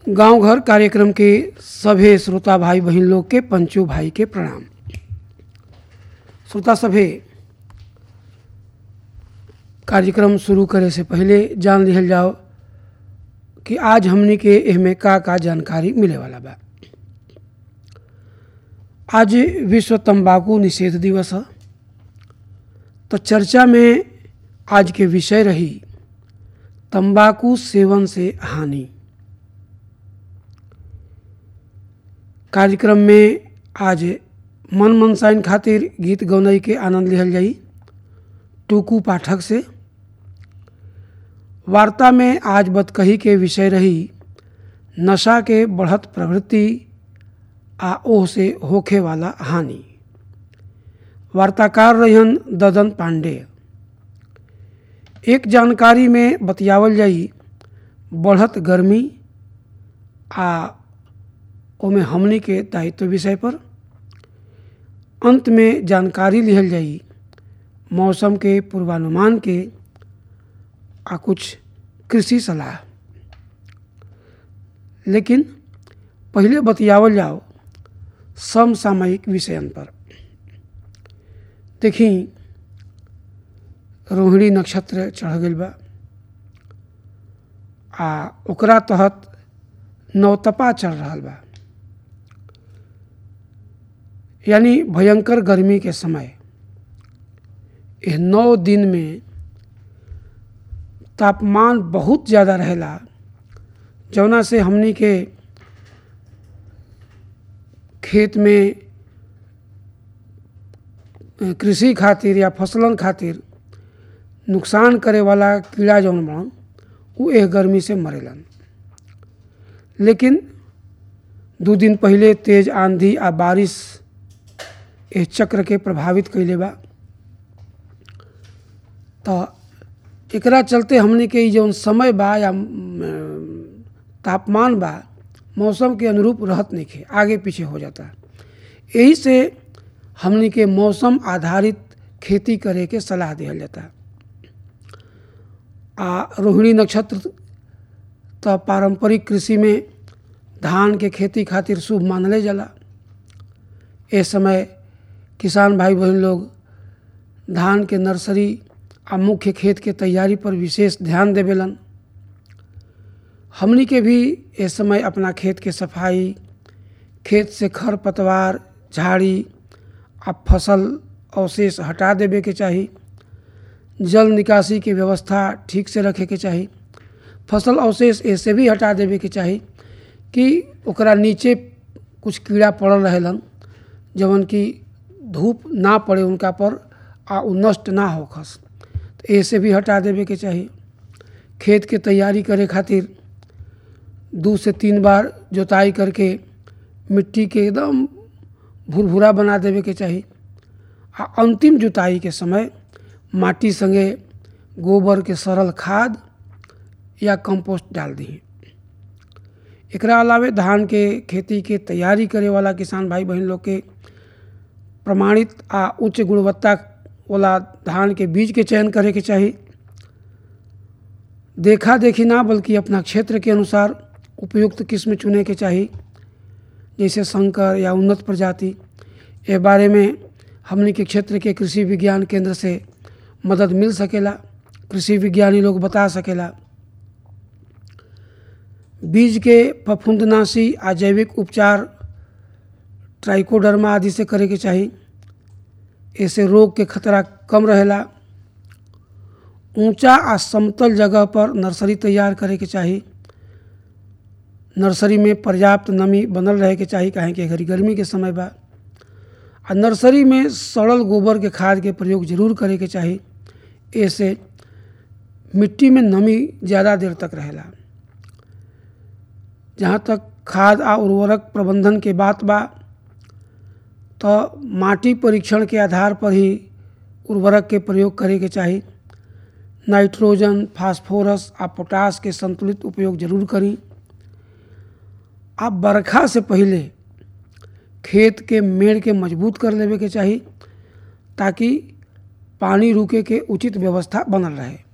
गांव घर कार्यक्रम के सभे श्रोता भाई बहन लोग के पंचो भाई के प्रणाम श्रोता सभे कार्यक्रम शुरू करे से पहले जान लिहल जाओ कि आज हमनी के एहमे का का जानकारी मिले वाला बा आज विश्व तंबाकू निषेध दिवस है तो चर्चा में आज के विषय रही तंबाकू सेवन से हानि कार्यक्रम में आज मन मनसाइन खातिर गीत गौनई के आनंद लिहल जाई टूकू पाठक से वार्ता में आज बतकही के विषय रही नशा के बढ़त प्रवृत्ति आ ओह से होखे वाला हानि वार्ताकार रहन ददन पांडे एक जानकारी में बतियावल जाई बढ़त गर्मी आ ओमे हमनी के दायित्व विषय पर अंत में जानकारी लिहल जाई मौसम के पूर्वानुमान के आ कुछ कृषि सलाह लेकिन पहले बतियावल जाओ समसामयिक विषयन पर देखी रोहिणी नक्षत्र चढ़ गई बा आ ओकरा तहत नवतपा चल रहा बा यानी भयंकर गर्मी के समय यह नौ दिन में तापमान बहुत ज़्यादा रहेला जौना से हमनी के खेत में कृषि खातिर या फसलन खातिर नुकसान करे वाला कीड़ा जौन बड़न उ एह गर्मी से मरेलन लेकिन दू दिन पहले तेज आंधी आ बारिश एह चक्र के प्रभावित कैले बा तो एकरा चलते हमने के जौन समय बा या तापमान बा मौसम के अनुरूप रहत नहीं खे आगे पीछे हो जाता यही से हमने के मौसम आधारित खेती करे के सलाह दिया जाता आ रोहिणी नक्षत्र तो पारंपरिक कृषि में धान के खेती खातिर शुभ मानले जाला ए समय किसान भाई बहन लोग धान के नर्सरी आ मुख्य खेत के तैयारी पर विशेष ध्यान देवेलन हमनी के भी इस समय अपना खेत के सफाई खेत से खर पतवार झाड़ी आ फसल अवशेष हटा देवे के चाही जल निकासी के व्यवस्था ठीक से रखे के चाही फसल अवशेष ऐसे भी हटा देवे के चाही कि ओकरा नीचे कुछ कीड़ा पड़ल रहेलन जवन कि धूप ना पड़े उनका पर आ उ नष्ट ना होखस तो ऐसे भी हटा देवे के चाही खेत के तैयारी करे खातिर दो से तीन बार जोताई करके मिट्टी के एकदम भुरभुरा बना देवे के चाही आ अंतिम जुताई के समय माटी संगे गोबर के सरल खाद या कंपोस्ट डाल दी एकरा अलावे धान के खेती के तैयारी करे वाला किसान भाई बहन लोग के प्रमाणित आ उच्च गुणवत्ता वाला धान के बीज के चयन करे के चाही देखा देखी ना बल्कि अपना क्षेत्र के अनुसार उपयुक्त किस्म चुने के चाही जैसे संकर या उन्नत प्रजाति ए बारे में हमने के क्षेत्र के कृषि विज्ञान केंद्र से मदद मिल सकेला कृषि विज्ञानी लोग बता सकेला बीज के फफूंदनाशी आ जैविक उपचार ट्राइकोडर्मा आदि से करे के चाही ऐसे रोग के खतरा कम रहेला ऊंचा आ समतल जगह पर नर्सरी तैयार करे के चाही नर्सरी में पर्याप्त नमी बनल रहे के चाही काहे कि घड़ी गर्मी के समय बा आ नर्सरी में सड़ल गोबर के खाद के प्रयोग जरूर करे के चाही ऐसे मिट्टी में नमी ज़्यादा देर तक रहेला जहाँ तक खाद आ उर्वरक प्रबंधन के बात बा तो माटी परीक्षण के आधार पर ही उर्वरक के प्रयोग करे के चाही नाइट्रोजन फास्फोरस आ पोटास के संतुलित उपयोग जरूर करी आ बरखा से पहले खेत के मेड़ के मजबूत कर लेवे के चाही ताकि पानी रुके के उचित व्यवस्था बनल रहे